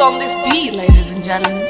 on this beat, ladies and gentlemen.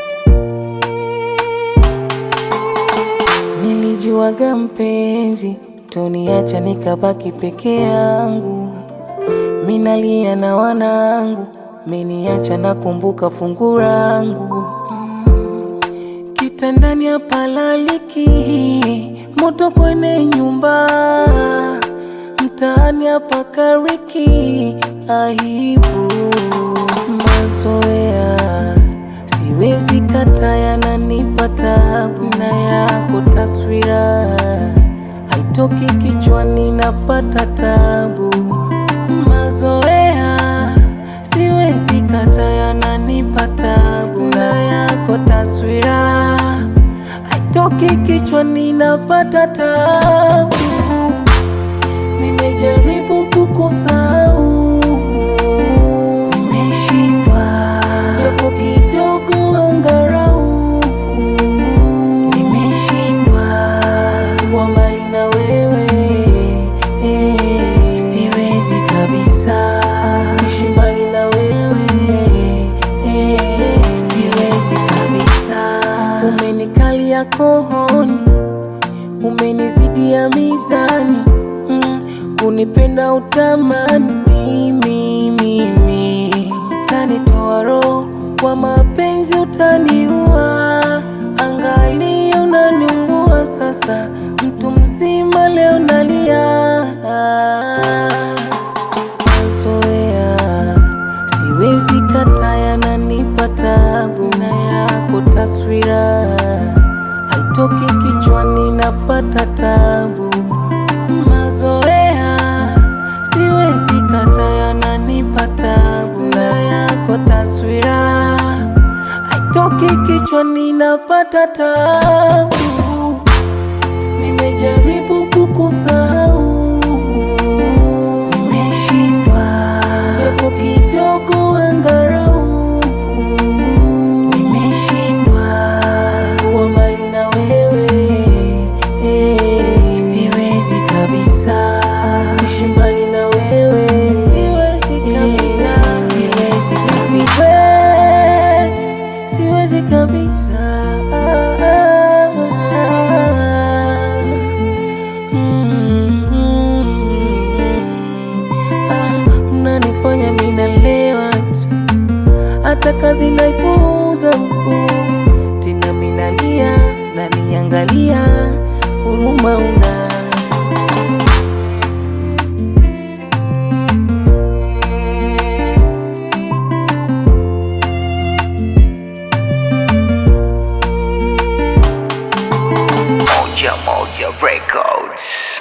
Nilijuaga mpenzi toniacha nikabaki peke yangu, minalia na wanangu, meniacha nakumbuka fungu langu kitandani hapalaliki, moto kwenye nyumba, mtaani hapakariki, aibu mazoea siwezi kata, yananipa tabu, na yako taswira haitoki kichwani, napata tabu mazoea siwezi kata, yananipa tabu, na yako taswira haitoki kichwani, napata tabu. Nimejaribu kukusahau, nimeshindwa, japo kidogo angarau, nimeshindwa kuwa mbali na wewe, eh, siwezi kabisa kuishi mbali na wewe, eh, siwezi kabisa. Umenikalia kohoni umenizidia mizani mm, kunipenda utamani mimi mimi utanitoa roho kwa mapenzi utaniua angali unaniungua sasa mtu mzima leo nalia mazoea siwezi kata yananipa tabu na yako taswira haitoki kichwani napata tabu mazoea siwezi kata yananipa tabu na yako taswira haitoki kichwani napata tabu nimejaribu kukusahau nimeshindwa japo kidogo angarau nimeshindwa kuwa mbali na wewe eh, siwezi kabisa kuishi mbali na wewe siwezi kabisa siwezi kabisa siwezi kabisa Ah, unanifanya minalewa tu hata kazi naipuuza mkuu tena minalia naniangalia huruma una Moja Moja Records.